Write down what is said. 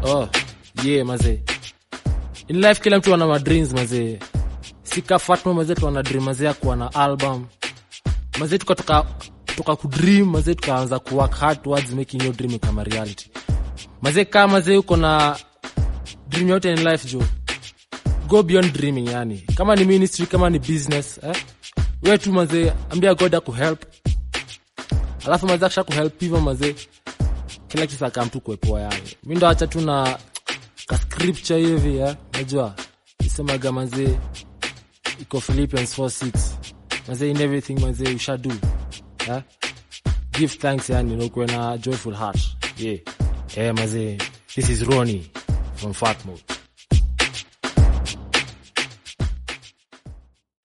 oh yeah mazee in life kila mtu ana madreams mazee sika fatma mazee tu ana dream mazee ya kuwa na album mazee tukatoka tuka kudream mazee tukaanza kuwork hard towards making your dream kama reality mazee kama mazee uko na dream yote in life jo go beyond dreaming yani kama ni ministry kama ni business eh? we tu mazee ambia god akuhelp alafu mazee akisha kuhelp hivyo mazee kila kitu akam tu kuepoa yani mi ndo acha tu na ka scripture hivi eh? najua isemaga mazee iko philippians 46 mazee in everything mazee you shall do eh? give thanks yani na ukuwe na joyful heart yeah. eh, mazee this is roni from fatmode